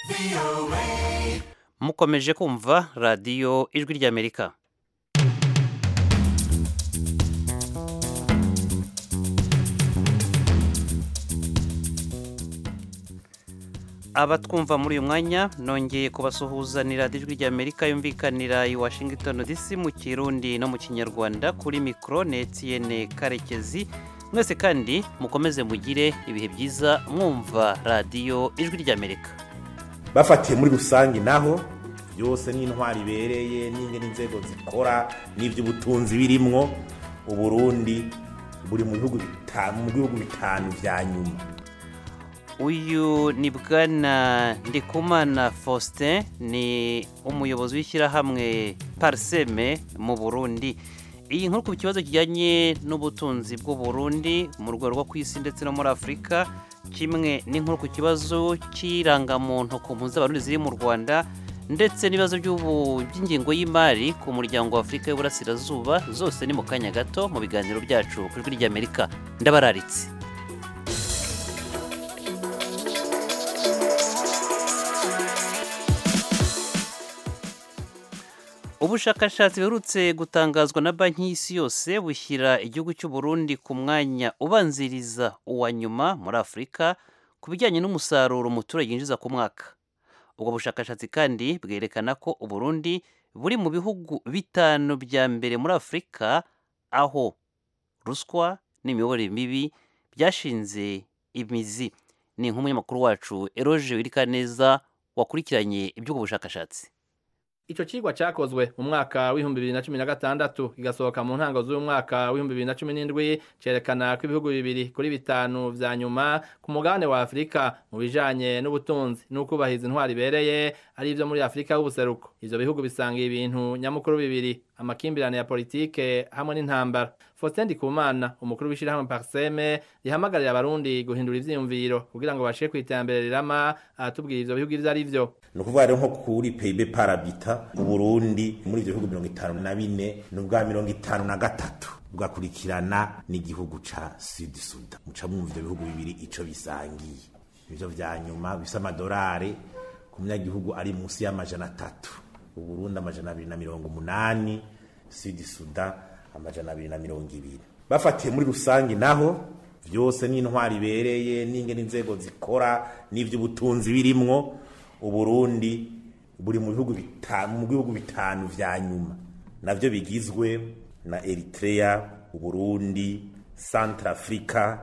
mukomeje kumva radiyo ijwi ry'amerika abatwumva muri uyu mwanya nongeye kubasuhuzanira ijwi ry'amerika yumvikanira i washington dc mu kirundi no mu kinyarwanda kuri mikoro netiyene karekezi mwese kandi mukomeze mugire ibihe byiza mwumva radiyo ijwi ry'amerika bafatiye muri rusange naho byose n'intwari ibereye n'ingene inzego zikora n'iby'ubutunzi birimwo uburundi buri mu bihugu bitanu mu bihugu bitanu vya nyuma uyu ni bwana ndikumana faustin ni umuyobozi w'ishyirahamwe pariseme mu burundi iyi nkuru ku kibazo kijyanye n'ubutunzi bw'u Burundi mu rwego rwo ku isi ndetse no muri afurika kimwe n'inkuru ku kibazo cy'irangamuntu ku mpunzi z'abarundi ziri mu rwanda ndetse n'ibibazo by'ingengo y'imari ku muryango wa afurika y'uburasirazuba zose ni mu kanya gato mu biganiro byacu ku ijwi ry'amerika ndabararitse ubushakashatsi buherutse gutangazwa na banki y'isi yose bushyira igihugu cy'u Burundi ku mwanya ubanziriza uwa nyuma muri afurika ku bijyanye n'umusaruro umuturage yinjiza ku mwaka ubwo bushakashatsi kandi bwerekana ko uburundi buri mu bihugu bitanu bya mbere muri afurika aho ruswa n'imiyoborere mibi byashinze imizi ni nk'umunyamakuru wacu eroge wirikaneza wakurikiranye iby'ubwo bushakashatsi Ico cigwa cakozwe mu mwaka w'ibihumbi bibiri na cumi na gatandatu kigasohoka mu ntango z'uyu mwaka w'ibihumbi bibiri na cumi n'indwi cerekana ko ibihugu bibiri kuri bitanu vya nyuma ku mugabane wa Afurika mu bijanye n'ubutunzi n'ukubahiza intwari ibereye ari ivyo muri Afurika y'ubuseruko ivyo bihugu bisanga ibintu nyamukuru bibiri amakimbirane ya politike hamwe n'intambara Faustin Ndikumana umukuru w'ishirahamwe Parseme rihamagarira abarundi guhindura ivyiyumviro kugira ngo bashike kw'iterambere rirama aratubwira ivyo bihugu ivyo ari vyo ni ukuvuga rero nko kuri PIB parabita uburundi muri ivyo bihugu mirongo itanu na bine ni ubwa mirongo itanu na gatatu bugakurikirana n'igihugu ca sud sudan muca mwumva ivyo bihugu bibiri ico bisangiye ivyo vya nyuma bifise amadorari ku munyagihugu ari munsi y'amajana atatu uburundi amajana abiri na mirongo umunani sud sudan amajana abiri na mirongo ibiri bafatiye muri rusange naho vyose n'intwari ibereye n'ingene inzego zikora n'ivy'ubutunzi birimwo uburundi buri mu bihugu bitanu mu bihugu bitanu vya nyuma navyo bigizwe na Eritrea uburundi Centrafrica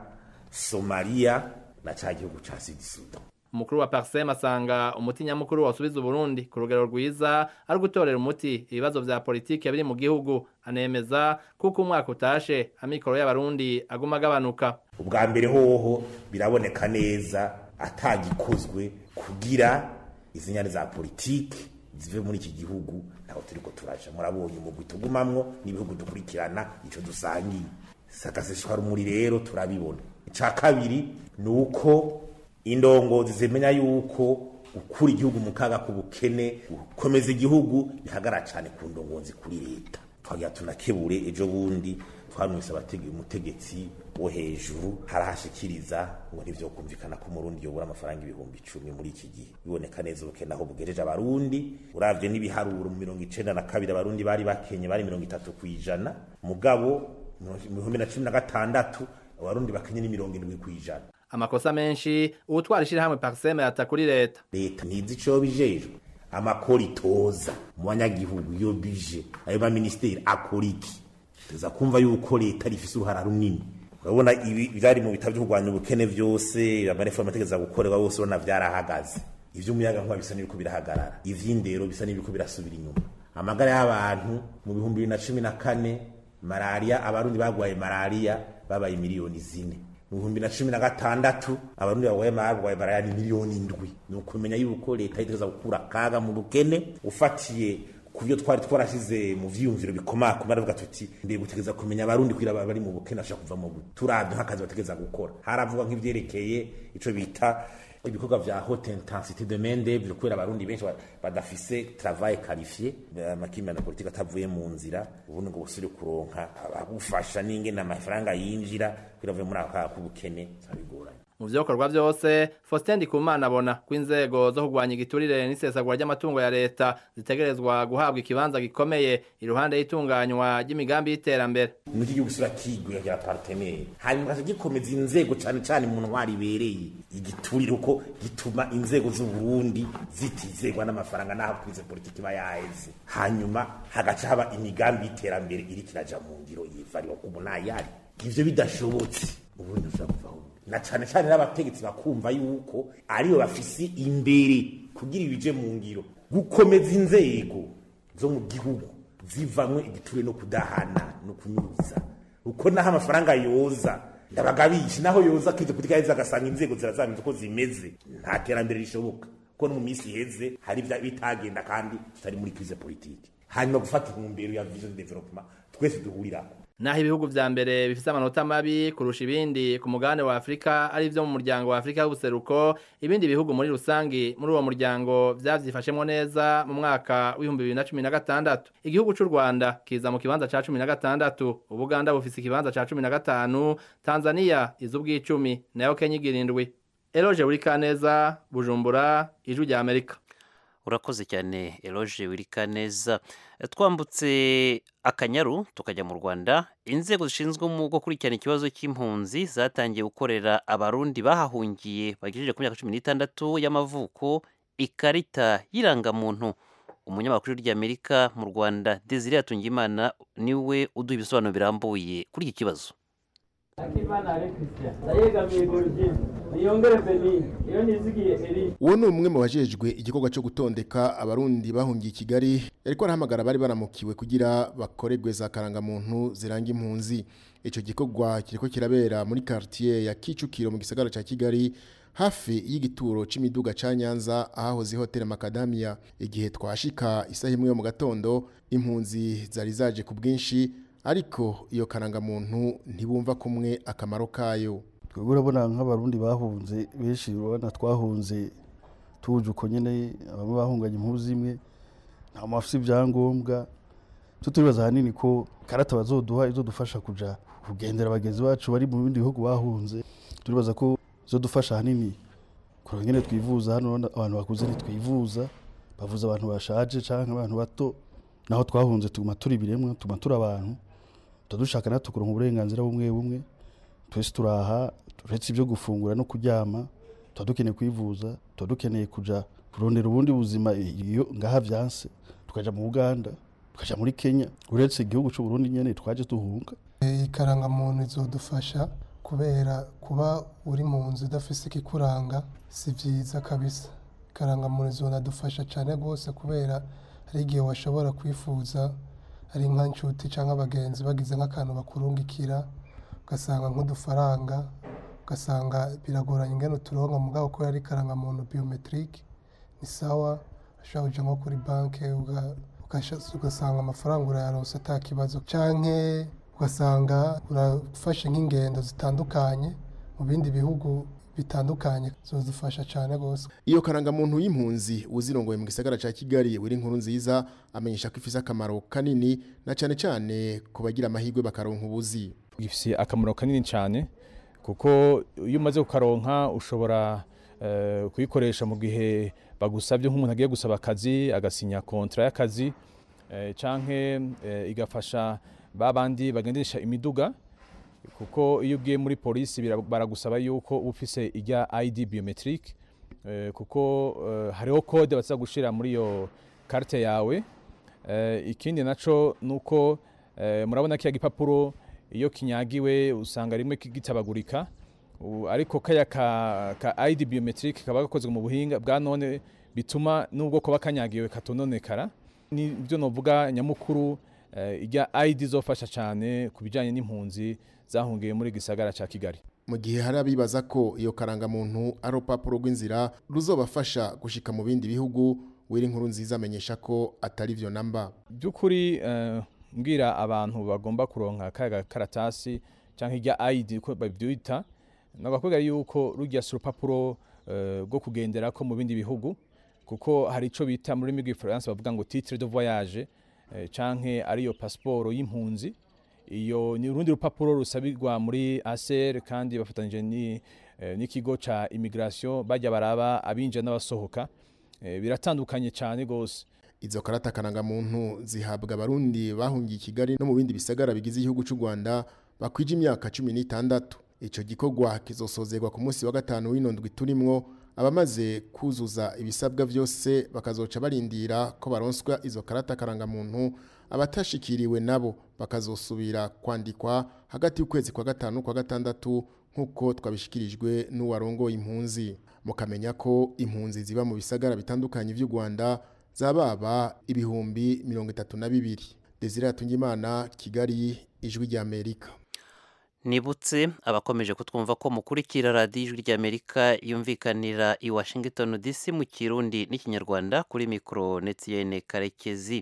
Somalia na ca gihugu ca Sud Sudan umukuru wa Parsem asanga umuti nyamukuru wasubiza Burundi ku rugero rwiza ari gutorera umuti ibibazo vya politike biri mu gihugu anemeza kuko umwaka utashe amikoro y'abarundi aguma agabanuka ubwa mbere hoho biraboneka neza atagikozwe kugira izi nyane za politike zive muri iki gihugu ntaho turiko turaja murabonye umugwi tugumamwo n'ibihugu dukurikirana ico dusangiye sakaseshwa rumuri rero turabibona ica kabiri ni uko indongozi zimenya yuko ukura igihugu mu kaga k'ubukene gukomeza igihugu bihagara cyane ku ndongozi kuri leta twagira tunakebure ejo bundi twanwise abatege umutegetsi wo hejuru harahashikiriza ngo ntivyo kumvikana ko umurundi yobura amafaranga ibihumbi icumi muri iki gihe biboneka neza ubukene aho bugejeje abarundi uravye n'ibiharuro mu mirongo icenda na kabiri abarundi bari bakenye bari mirongo itatu kw'ijana mugabo mu bihumbi na cumi na gatandatu abarundi bakenye ni mirongo indwi kw'ijana amakosa menshi uwutwara ishirahamwe Parseme yata kuri leta leta ntizi ico bijejwe amakori itoza mu banyagihugu iyo bije ayo ma ministeri akora iki tuza kumva yuko leta rifise uruhara runini urabona ibi byari mu bitabo byo kurwanya ubukene byose amareforme ategeza gukorerwa bose urabona vyarahagaze ivy'umuyaga nkuba bisa n'ibiko birahagarara ivy'indero bisa n'ibiko birasubira inyuma amagara y'abantu mu bihumbi bibiri na cumi na kane malariya abarundi bagwaye malariya babaye miliyoni zine mu bihumbi na cumi na gatandatu abarundi bagwaye bagwaye malariya ni miliyoni indwi ni ukumenya yuko leta itegeza gukura akaga mu bukene ufatiye ku byo twari twarashize mu vyiyumviro bikomakoma aravuga tuti mbe gutegeza kumenya abarundi kugira bari mu bukene bashaka kuva mu gute turavye nk'akazi bategeza gukora haravuga nk'ivyerekeye ico bita ibikorwa vya haute intensité de main d'œuvre kubera abarundi benshi badafise travail qualifié amakimbirane politike atavuye mu nzira ubundi ngo busubire kuronka abagufasha n'ingene amafaranga yinjira kugira avuye muri ako kaga k'ubukene zabigoranye mu vyokorwa vyose Faustin Ndikumana abona ko inzego zo kurwanya igiturire n'isesagura ry'amatungo ya leta zitegerezwa guhabwa ikibanza gikomeye iruhande y'itunganywa ry'imigambi y'iterambere muri gihugu sura kigura rya partenaire hanyuma gace gikomeza inzego cane cane mu ntwari ibereye igiturire uko gituma inzego z'u Burundi zitizegwa n'amafaranga n'aho kwize politiki ba yaheze hanyuma hagaca haba imigambi y'iterambere iri kiraja mu ngiro yivarira ku munayari ivyo bidashobotse ubundi ushobora kuvaho na cane cane n'abategetsi bakumva yuko ariyo bafise imbere kugira ibije mu ngiro gukomeza inzego zo mu gihugu zivamwe igiture no kudahana no kunyuza uko naho amafaranga yoza ndabagabisha naho yoza kize kutika yeza agasanga inzego zirazamye uko zimeze nta terambere rishoboka ko no mu minsi iheze hari ibya bitagenda kandi tutari muri crise politique hanyuma gufata intumbero ya vision de development twese duhurirako naho ibihugu vya mbere bifise amanota mabi kurusha ibindi ku mugabane wa Afrika ari vyo mu muryango wa Afrika y'ubuseruko ibindi bihugu muri rusangi muri uwo muryango vyavyifashemwo neza mu mwaka w'ibihumbi bibiri na cumi na gatandatu igihugu c'u Rwanda kiza mu kibanza ca cumi na gatandatu Ubuganda bufise ikibanza ca cumi na gatanu Tanzania iz'ubw'icumi nayo Kenya igira indwi Eloge Burikaneza Bujumbura Ijwi rya Amerika urakoze cyane eloge wirikaneza twambutse akanyaru tukajya mu rwanda inzego zishinzwe mu gukurikirana ikibazo cy'impunzi zatangiye gukorera abarundi bahahungiye bagejeje ku myaka cumi n'itandatu y'amavuko ikarita y'irangamuntu umunyamakuru ry'amerika mu rwanda desire yatungimana niwe uduha ibisobanuro birambuye kuri iki kibazo akimana ale christian ndayegamiye gorogine niyongere benini iyo nizigiye eri uwo ni umwe mu bajejwe igikorwa cyo gutondeka abarundi bahungiye i kigali ariko arahamagara bari baramukiwe kugira bakorerwe za karangamuntu ziranga impunzi icyo gikorwa kiriko kirabera muri quartier ya kicukiro mu gisagara ca kigali hafi y'igituro c'imiduga ca nyanza ahahoze hoteli makadamia igihe twashika isaha imwe yo mu gatondo impunzi zari zaje ku bwinshi ariko iyo karangamuntu ntibumva kumwe akamaro kayo twebwe urabona nk'abarundi bahunze benshi urabona twahunze tuje uko nyine bamwe bahunganye impuzu imwe nta mafisi ibyangombwa twe turibaza ahanini ko karata bazoduha izodufasha kuja kugendera bagenzi bacu bari mu bindi bihugu bahunze turibaza ko izodufasha ahanini kureba nyine twivuza hano urabona abantu bakuze ntitwivuza bavuza abantu bashaje canke abantu bato naho twahunze tuguma turi ibiremwa tuguma turi abantu tudushaka natwe kuronka uburenganzira bumwe bumwe twese turaha uretse ibyo gufungura no kuryama tuba dukeneye kwivuza tuba dukeneye kuja kurondera ubundi buzima iyo ngaha vyanse tukaja mu Uganda tukaja muri Kenya uretse igihugu c'u Burundi nyene twaje tuhunga ikarangamuntu izodufasha kubera kuba uri mu nzu udafise ikikuranga si vyiza kabisa ikarangamuntu izonadufasha cane rwose kubera hari igihe washobora kwifuza ari nka nshuti cyangwa abagenzi bagize nk'akantu bakurungikira ugasanga nk'udufaranga ugasanga biragoranye ingene uturonka mugabo ko yari karangamuntu biometrique ni sawa ushobora kuja nko kuri banke ugasanga amafaranga urayaronse ata kibazo canke ugasanga urafashe nk'ingendo zitandukanye mu bindi bihugu bitandukanye zodufasha cyane rwose iyo karangamuntu y'impunzi uzirongoye mu gisagara ca Kigali wiri inkuru nziza amenyesha ko ifise akamaro kanini na cane cane ku bagira amahirwe bakaronka ubuzi gifise akamaro kanini cyane kuko iyo umaze kukaronka ushobora uh, kuyikoresha mu gihe bagusabye nk'umuntu agiye gusaba akazi agasinya kontra y'akazi uh, canke uh, igafasha babandi bagendesha imiduga kuko iyo ugiye muri polisi baragusaba yuko uba ufise ijya ID biometric kuko hariho code baza gushira muri iyo carte yawe ikindi naco nuko murabona kiya gipapuro iyo kinyagiwe usanga rimwe kigitabagurika ariko kaya ka, ka ID biometric kaba gakozwe mu buhinga bwa none bituma nubwo kuba kanyagiwe katononekara nibyo novuga nyamukuru ijya ID zofasha cyane ku bijyanye n'impunzi zahungiye muri gisagara cya Kigali mu gihe hari abibaza ko iyo karangamuntu ari urupapuro rw'inzira ruzobafasha gushika mu bindi bihugu wiri inkuru nziza amenyesha ko atari byo namba by'ukuri mbwira abantu bagomba kuronka kaga karatasi cyangwa ijya ID ko babyita nagakubwira yuko rujya si urupapuro rwo kugendera ko mu bindi bihugu kuko hari icyo bita muri rurimi rw'ifaransa bavuga ngo titre de voyage canke ariyo pasiporo y'impunzi iyo ni urundi rupapuro rusabirwa muri ACR kandi bafatanyije eh, n'ikigo ca immigration bajya baraba abinjira n'abasohoka eh, biratandukanye cyane gose izo karata karangamuntu zihabwa abarundi bahungiye i kigali no mu bindi bisagara bigize igihugu cy'u rwanda bakwije imyaka cumi n'itandatu icyo gikorwa kizosozerwa ku munsi wa gatanu w'inondwi turimwo abamaze kuzuza ibisabwa byose bakazoca barindira ko baronswa izo karata karangamuntu abatashikiriwe nabo bakazosubira kwandikwa hagati y'ukwezi kwa gatanu kwa gatandatu nk'uko twabishikirijwe n'uwarongoye impunzi mukamenya ko impunzi ziba mu bisagara bitandukanye by'u rwanda zababa ibihumbi mirongo itatu na bibiri desire Hatungimana kigali ijwi ry'amerika nibutse abakomeje kutwumva ko mukurikira radiyo ijwi ry'amerika yumvikanira i washington dc mu kirundi n'ikinyarwanda kuri mikoro netiyene karekezi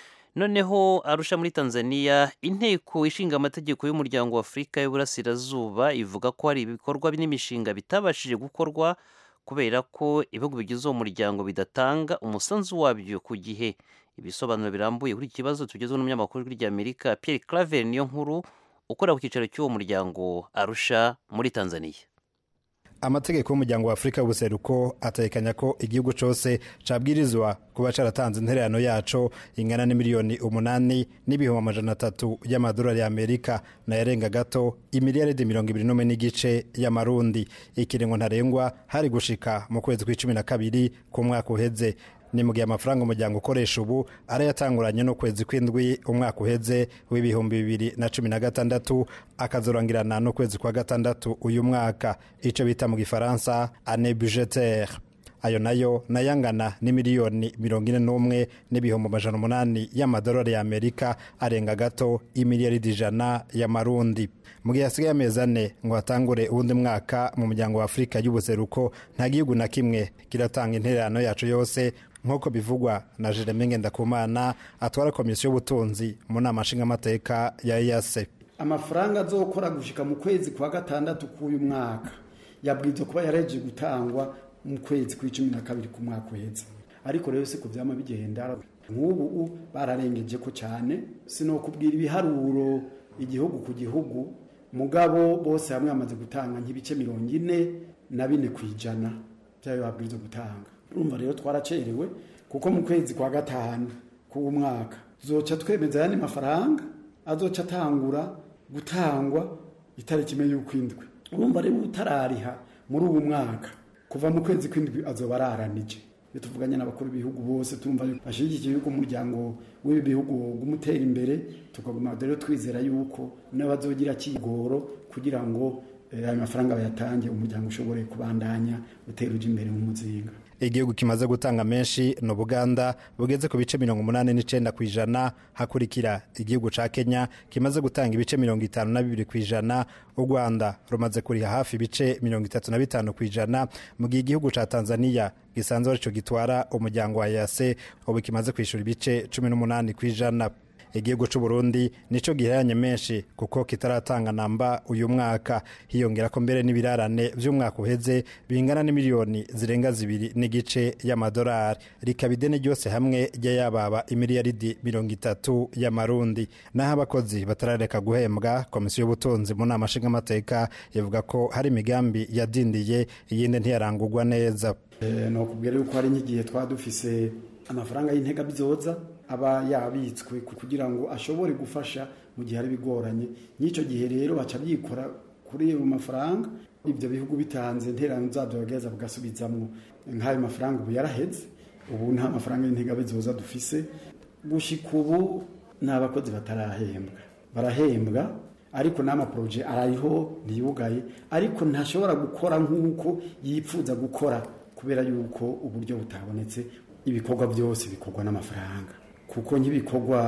noneho arusha muri tanzania inteko ishinga amategeko y'umuryango wa afurika y'uburasirazuba ivuga ko hari ibikorwa n'imishinga bitabashije gukorwa kubera ko ibihugu bigize uwo muryango bidatanga umusanzu wabyo ku gihe ibisobanuro birambuye kuri iki kibazo tugezweho n'umunyamakuru w'ijwi ry'amerika pierre claver niyo nkuru ukora ku cyicaro cy'uwo muryango arusha muri tanzania amategeko y'umuryango wa afurika y'ubuseruko atekanya ko igihugu cyose cabwirizwa kuba caratanze intererano yaco ingana n'imiliyoni umunani n'ibihumbi amajana atatu y'amadolari y'amerika nayarenga gato imiliyaridi mirongo ibiri n'umwe n'igice y'amarundi ikiringo ntarengwa hari gushika mu kwezi kw'icumi na kabiri ku mwaka uheze ni mu gihe amafaranga umuryango ukoresha ubu arayatanguranye n'ukwezi kw'indwi umwaka uheze w'ibihumbi bibiri na cumi na gatandatu akazorangirana n'ukwezi kwa gatandatu uyu mwaka icyo bita mu gifaransa ane budgetaire ayo nayo nayangana n'imiliyoni mirongo ine n'umwe n'ibihumbi amajana umunani y'amadolari y'amerika arenga gato imiliyaridi ijana y'amarundi mu gihe hasigaye amezi ane ngo hatangure uwundi mwaka mu muryango wa afurika y'ubuseruko nta gihugu na kimwe kiratanga intererano yacu yose nk'uko bivugwa na jeremy ngendakumana atwara komisiyo y'ubutunzi mu nama nshingamateka ya eyase amafaranga azokora gushika mu kwezi kwa gatandatu k'uyu mwaka yabwirizwa kuba yareje gutangwa mu kwezi kw'icumi na kabiri ku mwaka uheze ariko rero si ku vyama bigenda nk'ubu bararengeje ko cyane sinokubwira ibiharuro igihugu ku gihugu mugabo bose hamwe bamaze gutanga nk'ibice mirongo ine na bine ku ijana byayo babwirizwa gutanga urumva rero twaracerewe kuko mu kwezi kwa gatanu k'uwo mwaka tuzoca twemeza ayandi mafaranga azoca atangura gutangwa itariki imwe y'ukwindwi urumva rero utarariha muri ubu mwaka kuva mu kwezi kw'indwi azoba araranije iyo tuvuganye n'abakuru b'ibihugu bose tumva bashyigikiye yuko umuryango w'ibi bihugu gumutera imbere tukaguma rero twizera yuko n'abazogira kigoro kugira ngo ayo mafaranga bayatange umuryango ushobore kubandanya utera uje imbere mu muzinga igihugu kimaze gutanga menshi ni ubuganda bugeze ku bice mirongo umunani n'icenda ku ijana hakurikira igihugu ca kenya kimaze gutanga ibice mirongo itanu na bibiri ku ijana u rwanda rumaze kuriha hafi ibice mirongo itatu na bitanu ku ijana mu gihe igihugu ca tanzania gisanzwe arico gitwara umuryango wa yase ubu kimaze kwishura ibice cumi n'umunani ku ijana igihugu cy'u Burundi nico giheranye menshi kuko kitaratanga namba uyu mwaka hiyongera ko mbere n'ibirarane by'umwaka uheze bingana n'imiliyoni zirenga zibiri n'igice y'amadolari rikaba ideni ryose hamwe ry'ayababa imiliyaridi mirongo itatu y'amarundi naho abakozi batarareka guhembwa komisiyo y'ubutunzi mu nama nshingamateka ivuga ko hari imigambi yadindiye iyindi ntiyarangurwa neza ni ukubwira yuko hari nk'igihe twaba dufise amafaranga y'intega bizoza aba yabitswe kugira ngo ashobore gufasha mu gihe ari bigoranye n'icyo gihe rero baca byikora kuri ayo mafaranga ibyo bihugu bitanze interano zabyo bageza bagasubizamo nk'ayo mafaranga ubu yaraheze ubu nta mafaranga y'intega bizoza dufise gushyika ubu nta bakozi batarahembwa barahembwa ariko n'amaporoje arariho ntiyugaye ariko ntashobora gukora nk'uko yipfuza gukora kubera yuko uburyo butabonetse ibikorwa byose bikorwa n'amafaranga kuko nk'ibikorwa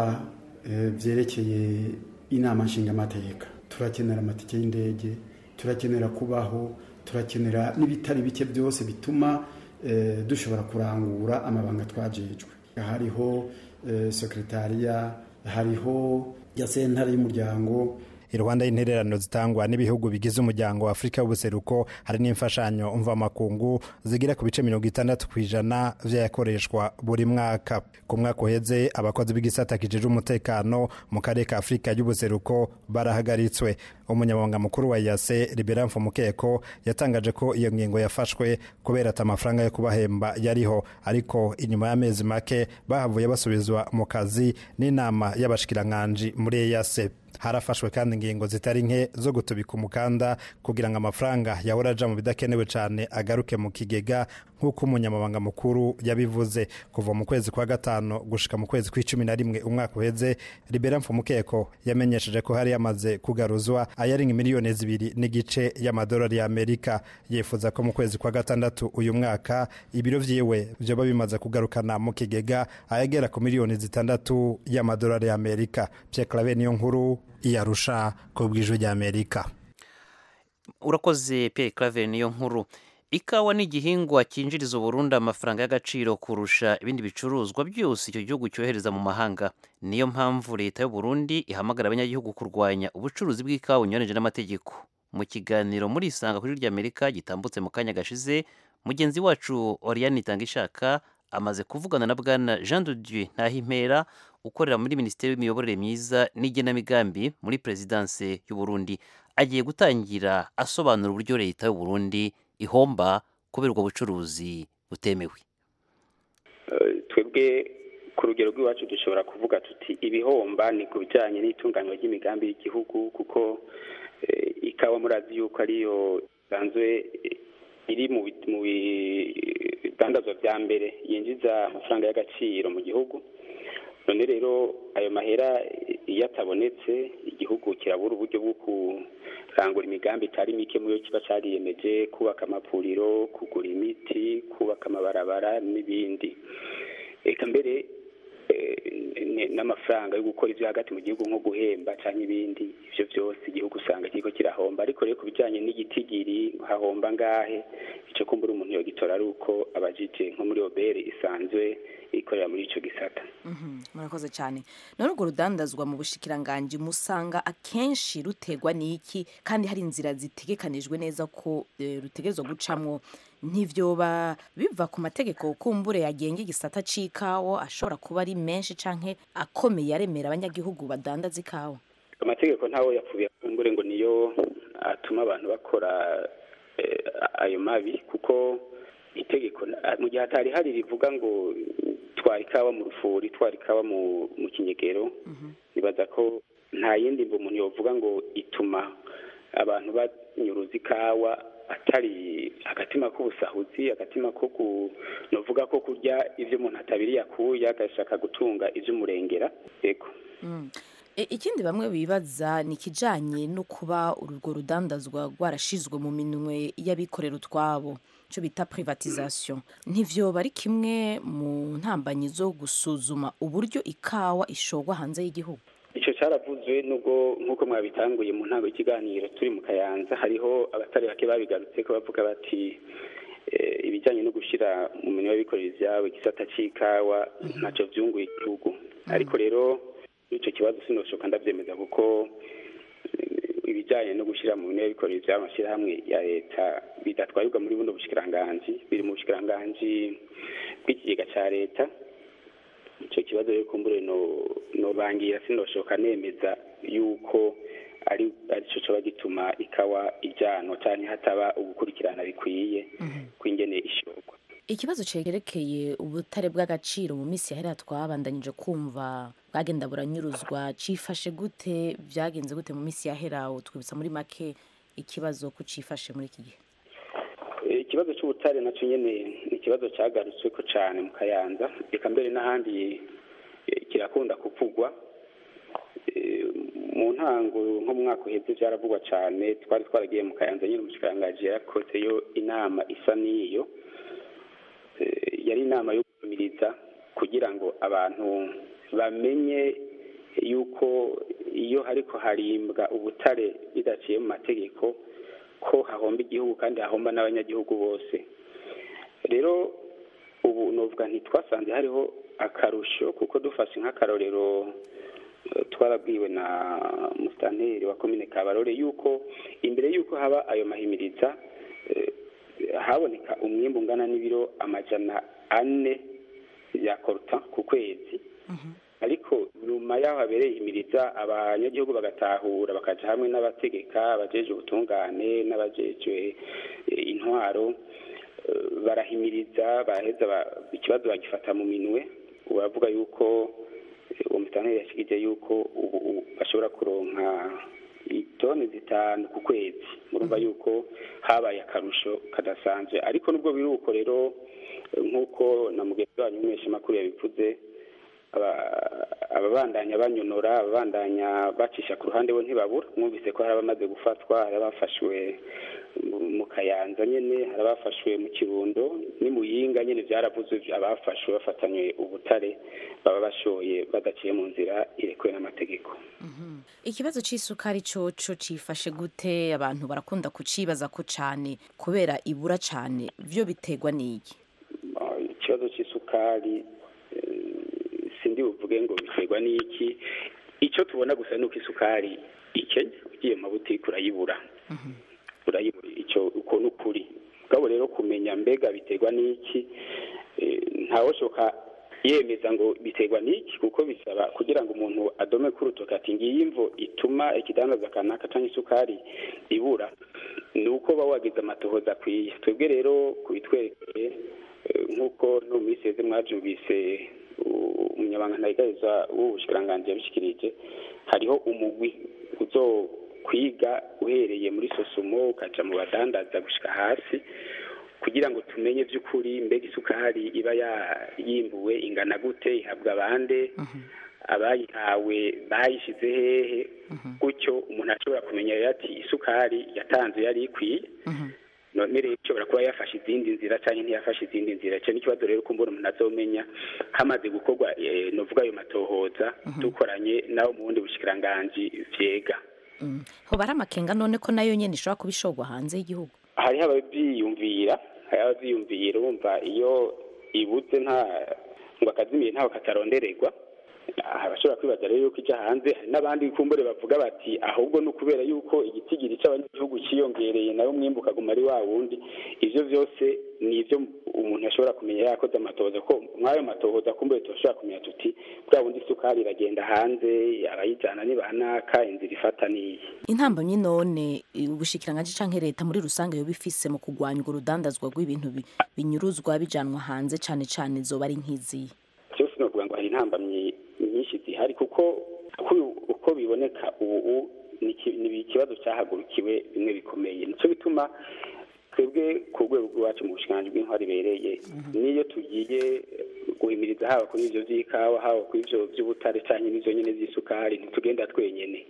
byerekeye inama nshingamateka turakenera amatike y'indege turakenera kubaho turakenera n'ibitari bike byose bituma dushobora kurangura amabanga twajejwe hariho sekretariya hariho ya sentare y'umuryango iruhande y'intererano zitangwa n'ibihugu bigize umuryango wa afurika y'ubuseruko hari n'imfashanyo mvamakungu zigira ku bice mirongo itandatu ku ijana vy'ayakoreshwa buri mwaka ku mwaka uheze abakozi b'igisata kijejwe umutekano mu karere ka afurika y'ubuseruko barahagaritswe umunyamabanga mukuru wa yase libera mfumukeko yatangaje ko iyo ngingo yafashwe kubera ati amafaranga yo kubahemba yariho ariko inyuma y'amezi make bahavuye basubizwa mu kazi n'inama y'abashikiranganji muri eyase harafashwe kandi ingingo zitari nke zo gutubika umukanda kugira ngo amafaranga yahora aja mu bidakenewe cyane agaruke mu kigega nk'uko umunyamabanga mukuru yabivuze kuva mu kwezi kwa gatanu gushika mu kwezi kw'icumi na rimwe umwaka uheze libera mfumukeko yamenyesheje ko hari yamaze kugaruzwa ayarenga miliyoni zibiri n'igice y'amadolari y'amerika yifuza ko mu kwezi kwa gatandatu uyu mwaka ibiro vyiwe vyoba bimaze kugarukana mu kigega ayagera ku miliyoni zitandatu y'amadolari y'amerika pierre clave niyo nkuru iyarusha ku bw'ijwi ry'amerika urakoze Pierre Claver niyo nkuru ikawa ni igihingwa cyinjiriza uburundi amafaranga y'agaciro kurusha ibindi bicuruzwa byose icyo gihugu cyohereza mu mahanga niyo mpamvu leta y'u Burundi ihamagara abanyagihugu kurwanya ubucuruzi bw'ikawa bunyuranyije n'amategeko mu kiganiro muri isanga kuri ry'amerika gitambutse mu kanya gashize mugenzi wacu Oriane Itangishaka amaze kuvugana na bwana Jean de Dieu Ntahimpera ukorera muri minisiteri y'imiyoborere myiza n'igenamigambi muri perezidanse y'u Burundi agiye gutangira asobanura uburyo leta y'u Burundi ihomba kubera ubwo bucuruzi butemewe twebwe ku rugero rw'iwacu dushobora kuvuga tuti ibihomba ni ku bijyanye n'itunganywa ry'imigambi y'igihugu kuko ikawa murazi yuko ariyo isanzwe iri mu bidandazwa bya mbere yinjiza amafaranga y'agaciro mu gihugu none rero ayo mahera iyo atabonetse igihugu kirabura uburyo bwo kurangura imigambi itari mike mu yo kiba cyariyemeje kubaka amavuriro kugura imiti kubaka amabarabara n'ibindi reka mbere n'amafaranga yo gukora ibyo hagati mu gihugu nko guhemba cyangwa ibindi ibyo byose igihugu usanga kiriko kirahomba ariko rero ku bijyanye n'igitigiri hahomba ngahe icyo kumbura umuntu yogitora ari uko abajije nko muri obere isanzwe ikorera muri icyo gisata murakoze cyane none urwo rudandazwa mu bushikiranganji musanga akenshi rutegwa n'iki kandi hari inzira zitegekanijwe neza ko rutegerezwa gucamwo ntivyoba biva ku mategeko kumbure yagenga igisata c'ikawa ashobora kuba ari menshi canke akomeye aremera abanyagihugu badandaza ikawa amategeko ntawo yapfuye kumbure ngo niyo atuma abantu bakora ayo mabi kuko itegeko mu gihe hatari hari rivuga ngo twara ikawa mu rufuri twara ikawa mu kinyegero nibaza ko nta yindi mvu umuntu yovuga ngo ituma abantu banyuruza ikawa atari agatima k'ubusahuzi agatima ko novuga ko kurya ibyo umuntu atabiriye akuye agashaka gutunga iby'umurengera yego ikindi bamwe bibaza ni ikijyanye no kuba urwo rudandazwa rwarashizwe mu minwe y'abikorera utwabo icyo bita privatization ntivyoba ari kimwe mu ntambanyi zo gusuzuma uburyo ikawa ishorwa hanze y'igihugu icyo cyaravuzwe nubwo nk'uko mwabitanguye mu ntango y'ikiganiro turi mu kayanza hariho abatari bake babigarutse ko bavuga bati ibijyanye no gushyira mu minwa y'abikorera ibyabo igisata cy'ikawa ntacyo byunguye igihugu ariko rero icyo kibazo sinoshoka ndabyemeza kuko ibijyanye no gushyira mu minwa y'abikorera ibyabo amashyirahamwe ya leta bidatwarirwa muri buno bushikiranganji biri mu bushikiranganji bw'ikigega cya leta icyo kibazo rero kumbure no bangira sinoshoka nemeza yuko ari aricyo cyoba gituma ikawa ijyanwa cyane hataba ugukurikirana bikwiye kw'ingene ishorwa ikibazo cerekeye ubutare bw'agaciro mu minsi yahera twabandanyije kumva bwagenda buranyuruzwa cifashe gute byagenze gute mu minsi yahera twibutsa muri make ikibazo ko cifashe muri iki gihe ikibazo cy'ubutare nacyo nyine ni ikibazo cyagarutswe ko cyane mu kayanza reka mbere n'ahandi kirakunda kuvugwa mu ntango nko mu mwaka uheze byaravugwa cyane twari twaragiye mu kayanza nyine umushikiranganji yarakozeyo inama isa n'iyo yari inama yo gukumiriza kugira ngo abantu bamenye yuko iyo hariko harimbwa ubutare bidaciye mu mategeko ko hahomba igihugu kandi hahomba n'abanyagihugu bose rero ubu novuga ntitwasanze hariho akarusho kuko dufashe nk'akarorero eh, twarabwiwe na musitanteri wa komine kabarore yuko imbere yuko haba ayo mahimiriza eh, haboneka umwimbu ungana n'ibiro amajana ane ya koruta ku kwezi ariko nyuma y'aho habereye ihimiriza abanyagihugu bagatahura bakaja hamwe n'abategeka abajejwe ubutungane n'abajejwe eh, intwaro eh, barahimiriza baraheza ba- ikibazo bagifata mu minwe uravuga yuko eh, uwo musitanteri yashikije yuko ubu ubu bashobora kuronka itoni zitanu ku kwezi murumva yuko habaye akarusho kadasanzwe ariko nubwo biri uko rero eh, nk'uko na mugenzi wanyu w'umuheshamakuru yabivuze aba- ababandanya banyonora ababandanya bacisha ku ruhande bo ntibabura mwumvise ko hari abamaze gufatwa hari abafashwe mu- mu kayanza nyene hari abafashwe mu kirundo ni muyinga nyene vyaravuzwe abafashwe bafatanywe ubutare baba bashoye badaciye mu nzira irekuwe n'amategeko ikibazo c'isukari coco cifashe gute abantu barakunda kucibaza ko cane kubera ibura cane vyo biterwa n'iki Ah, ikibazo c'isukari eh, sindi buvuge ngo biterwa n'iki icyo tubona gusa ni uko isukari ikenya ugiye mu mabutike urayibura urayibura icyo uko ni ukuri ubwabo rero kumenya mbega biterwa n'iki eh, ntawoshoka yemeza ngo biterwa n'iki kuko bisaba kugira ngo umuntu adome ku rutoki ati ngiyi imvo ituma ikidandaza kanaka cyangwa isukari ibura ni uko uba wagize amatohoza akwiye twebwe rero kubitwerekeye eh, nk'uko no muri seze mwabyumvise u- umunyamabanga ntayigariza w'ubushikiranganji yabishikirije hariho umugwi uzo kwiga uhereye muri sosumo ukaja mu badandaza gushika hasi kugira ngo tumenye by'ukuri mbega isukari iba ya- yimbuwe ingana gute ihabwa abande abayihawe bayishize hehe gutyo umuntu ashobora kumenya rero ati isukari yatanze yari ikwiye none rero ishobora kuba yafashe izindi nzira cyangwa ntiyafashe izindi nzira icyo ni ikibazo rero kumbura umuntu azomenya hamaze gukorwa eh, novuga ayo matohoza dukoranye nawe mu bundi bushikiranganji vyega hoba ari amakenga none ko nayo nyene ishobora kuba ishorwa hanze y'igihugu hariho ababyiyumvira hariho ababyiyumvira urumva iyo ibuze nta ngo akazimiye ntaho katarondererwa aha abashobora kwibaza rero yuko ijya hanze hari n'abandi kumbure bavuga bati ahubwo ni ukubera yuko igitigiri cy'abanyagihugu cyiyongereye nayo umwimbu ukaguma ari wa wundi ivyo vyose ni ivyo umuntu ashobora kumenya yakoze amatohoza ko mw'ayo matohoza kumbure turashobora kumenya tuti bwa bundi isukari iragenda hanze abayijana ni banaka inzira ifata niyi intambamyi none ubushikiranganji canke leta muri rusange yoba ifise mu kurwanya urwo rudandazwa rw'ibintu bi- binyuruzwa bijanwa hanze cane cane zoba ari nk'iziyi byose novuga ngo hari intambamyi nyinshi zihari kuko uko- uko biboneka ubu ni iki- ni ikibazo cyahagurukiwe bimwe bikomeye nicyo bituma twebwe ku rwego rw'iwacu mu bushikiranganji bw'intwari ibereye n'iyo tugiye guhimiriza haba kuri ivyo vy'ikawa haba kuri ivyo vy'ubutare canke n'ivyo nyene vy'isukari ntitugenda twenyene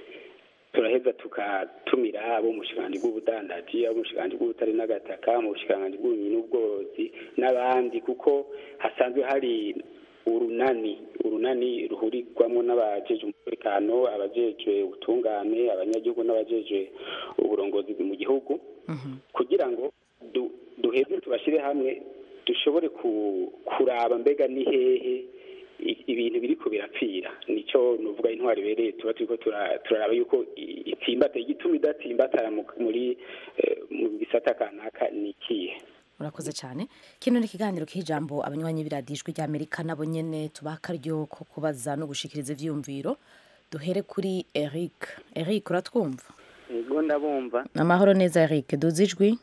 turaheza tukatumira abo mu bushikiranganji bw'ubudandaji abo mu bushikiranganji bw'ubutare n'agataka mu bushikiranganji bw'uburimyi n'ubworozi n'abandi kuko hasanzwe hari urunani urunani ruhurirwamo n'abajejwe umutekano abajejwe ubutungane abanyagihugu n'abajejwe uburongozi mu gihugu kugira ngo du- duheze tubashyire hamwe dushobore ku- kuraba mbega ni hehe i- ibintu biriko birapfira nico nuvuga intwari ibereye tuba turiko tura- turaraba yuko i- itsimbata igituma idatsimbatara mu- muri eh, mu gisata kanaka ni ikihe murakoze cyane kino ni ikiganiro k'ijambo abanywanyi b'iradijwi ry'amerika nabo nyene tubaha akaryo ko kubaza no gushikiriza ivyiyumviro duhere kuri eric eric uratwumva ego ndabumva amahoro neza eric duzi ijwi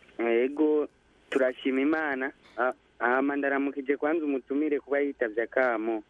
ego turashima imana Ah, hama ndaramukije kwanza umutumire kuba yitavye akamo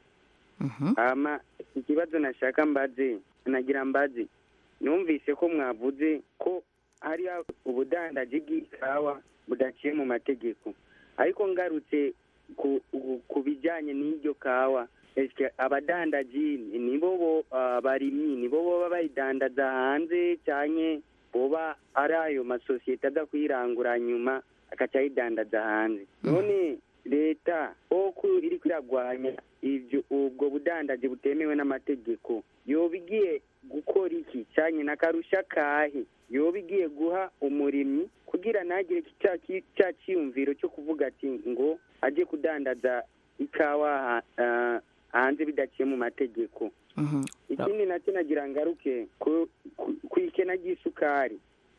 hama ikibazo nashaka mbaze nagira mbaze numvise ko mwavuze ko hari ubudandaji bw'ikawa budaciye mu mategeko ariko ngarutse ku, ku, ku bijanye n'iryo kawa eske abadandaji nibo bo abarimyi nibo boba bayidandaza hanze canke boba ari ayo masosiyete aza kuyirangura nyuma agaca ayidandaza hanze none leta oku iri kwiragwanya ivyo ubwo budandaji butemewe n'amategeko yoba igiye gukora iki canye n'akarusha kahe yoba igiye guha umurimyi kugira ntagire ca ki- ca ciyumviro cyo kuvuga ati ngo aje kudandaza ikawa ha- ah, hanze bidaciye mu mategeko ikindi nacyo nagira ngaruke ku- ku- ku ikena ry'isukari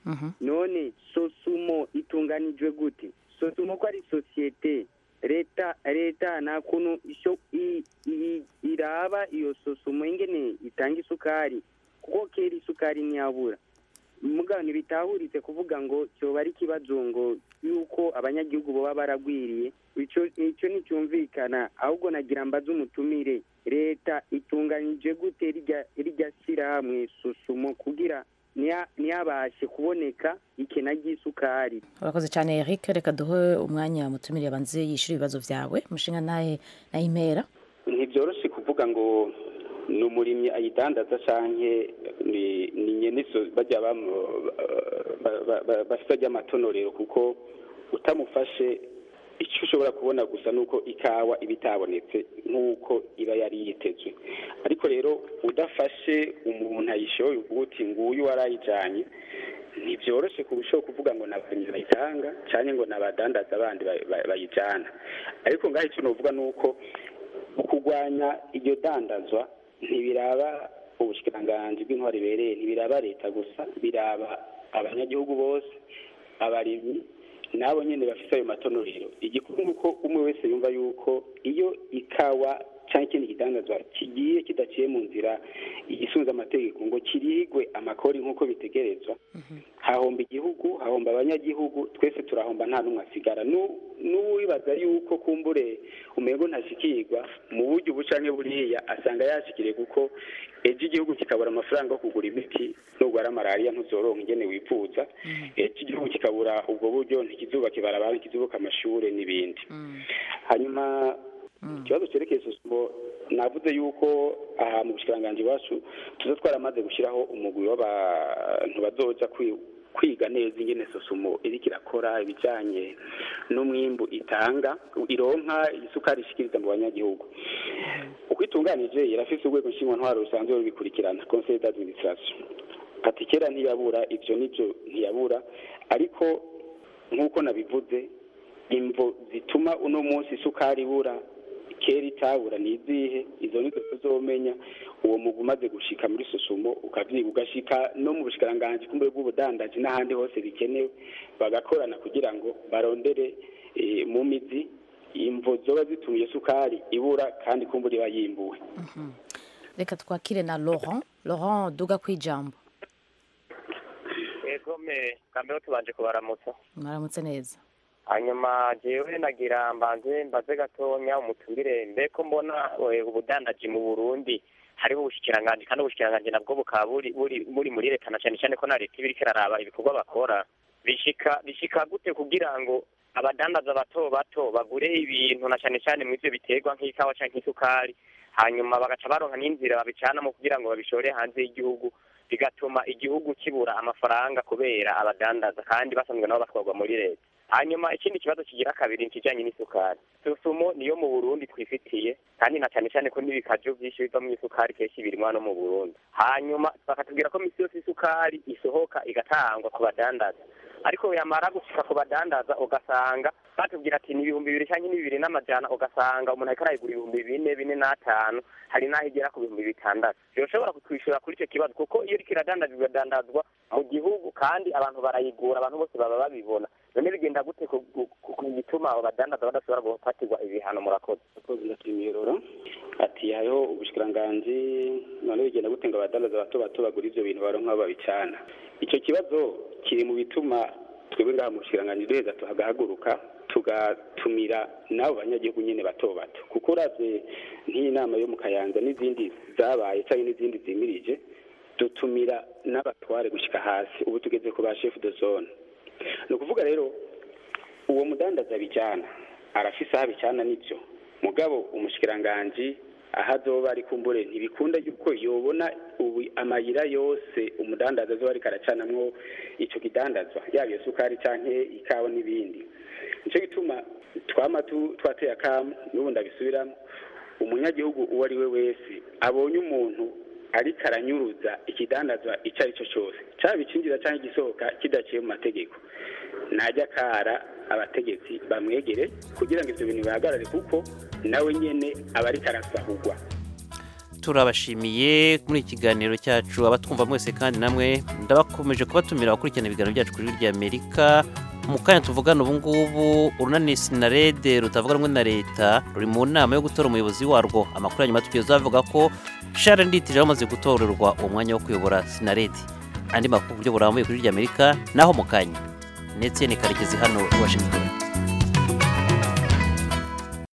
none sosumo itunganijwe gute sosumo ko ari sosiyete leta leta nta kuntu isho- i- i- iraba iyo sosumo ingene itanga isukari kuko kera isukari ntiyabura mugabo ntibitahuritse kuvuga ngo cyoba ari ikibazo ngo yuko abanyagihugu baba baragwiriye icyo icyo nticyumvikana ahubwo nagira mbaze umutumire leta itunganyije gute rirya rirya shyirahamwe susumo kugira ntiya- ntiyabashe kuboneka ikena ry'isukari urakoze cyane eric reka duhe umwanya mutumire abanze yishyura ibibazo byawe mushinga nahe nayimpera ntibyoroshye kuvuga ngo ni umurimyi ayidandaza canke ni ni nyene so bajya bamu- ba- ba- ba- bafite ry'amatonorero kuko utamufashe icyo ushobora kubona gusa nuko ikawa iba itabonetse nk'uko iba yari yitezwe ariko rero udafashe umuntu ayishoye uvuga uti nguyu warayijanye ntibyoroshye kurushaho kuvuga ngo nabarimyi bayitanga cyane ngo nabadandaza abandi ba- ba- bayijana ariko ngaho icyo novuga ni uko kurwanya iryo dandazwa ntibiraba ubushikiranganji bw'intwari ibereye ntibiraba leta gusa biraba abanyagihugu bose abarimyi nabo nyene bafise ayo matonorero igikuru nuko umwe wese yumva yuko iyo ikawa cyangwa ikindi kidandazwa kigiye kidaciye mu nzira igisunze amategeko ngo kirigwe amakori nk'uko bitegerezwa hahomba igihugu hahomba abanyagihugu twese turahomba nta n'umwe asigara Nu- n'uwibaza yuko kumbure umengo ntashikirwa mu buryo ubu canke buriya asanga yashikiriye kuko ejo igihugu kikabura amafaranga yo kugura imiti nurwara malariya ntuzoronka ingene wifuza ejo igihugu kikabura ubwo buryo ntikizubaka ibarabara ntikizubaka amashure n'ibindi hanyuma ikibazo cyerekeye sosumo navuze yuko aha mu bushikiranganji iwacu tuza twaramaze gushyiraho umugwi w'abantu bazoja kwi- kwiga neza ingene sosumo iriko irakora ibijanye n'umwimbu itanga ironka isukari ishikiriza mu banyagihugu uko itunganije irafise urwego nshingwantwaro rusanzwe rubikurikirana conseil d'administration ati kera ntiyabura ivyo nivyo ntiyabura ariko nk'uko nabivuze imvo zituma uno munsi isukari ibura kera itabura ni izihe izo nizo tuzomenya uwo mugwi umaze gushika muri susumo ukavyiga ugashika no mu bushikiranganji kumbe bw'ubudandaji n'ahandi hose bikenewe bagakorana kugira ngo barondere eh, mu mizi imvo zoba zitumye isukari ibura kandi kumbura iba yimbuwe reka twakire na laurent laurent duga ku ijambo ego me kambeho tubanje kubaramutsa mwaramutse neza hanyuma jewe nagira mbanze mbaze gatonya umutumire mbeko mbona eh, ubudandaji mu burundi hariho ubushikiranganji kandi ubushikiranganji nabwo bukaba buri buri buri muri leta na cyane cyane ko na leta iba iriko iraraba ibikorwa bakora bishika bishika gute kugira ngo abadandaza bato bato bagure ibintu na cyane cyane mu ivyo biterwa nk'ikawa canke isukari hanyuma bagaca baronka n'inzira babicanamo kugira ngo babishore hanze y'igihugu bigatuma igihugu kibura amafaranga kubera abadandaza kandi basanzwe nabo batwarwa muri leta hanyuma ikindi kibazo kigira kabiri nikijanye n'isukari susumo niyo mu burundi twifitiye kandi na cyane cyane ko n'ibikaju vyinshi biva mu isukari kenshi birimwa no mu burundi hanyuma bakatubwira ko misi yose isukari isohoka igatangwa ku badandaza ariko yamara gushika ku badandaza ugasanga batubwira ati ni ibihumbi bibiri cyangwa ni bibiri n'amajana ugasanga umuntu ariko arayigura ibihumbi bine bine n'atanu hari n'aho igera ku bihumbi bitandatu byoshobora kutwishyura kuri icyo kibazo kuko iyo iriko iradandazwa iradandazwa mu gihugu kandi abantu barayigura abantu bose baba babibona none bigenda gute ku- ku- ku- ku gituma abo badandaza badashobora gufatirwa ibihano murakoze akoze na kimiyeroro ati hariho ubushikiranganji none bigenda gute ngo abadandaza bato bato bagura ivyo bintu baronka aho babicana ico kibazo kiri mu bituma twebwe ngaha mu bushikiranganji duheza tuhagahaguruka tugatumira n'abo banyagihugu nyene bato bato kuko uravye nk'iyi nama yo mu kayanza n'izindi zabaye canke n'izindi zimirije dutumira n'abatware gushika hasi ubu tugeze ku ba chef de zone ni ukuvuga rero uwo mudandaza bijana arafise aho abicana nivyo mugabo umushikiranganji aho azoba ari kumbure ntibikunda yuko yobona ubu amayira yose umudandaza azoba ariko aracanamwo ico kidandazwa yaba iyo sukari canke ikawa n'ibindi nico gituma twama tu- twateye akamu n'ubu ndabisubiramo umunyagihugu uwo ari we wese abonye umuntu ariko aranyuruza ikidandazwa icyo ari cyo cyose cyaba icinjiza cyangwa igisohoka kidaciye mu mategeko najya akara abategetsi bamwegere kugira ngo ibyo bintu bihagarare kuko nawe nyine aba ariko arasahugwa turabashimiye muri iki kiganiro cyacu abatwumva mwese kandi namwe ndabakomeje kubatumira abakurikirana ibiganiro byacu kuri rya amerika mu kanya tuvugana ubu ngubu urunani sinarede rutavuga rumwe na leta ruri mu nama yo gutora umuyobozi warwo amakuru ya nyuma tugeze avuga ko shara nditije bamaze gutorerwa uwo mwanya wo kuyobora sinarede andi makuru ku buryo burambuye kuri rya amerika naho mu kanya ndetse ni karekezi hano i washington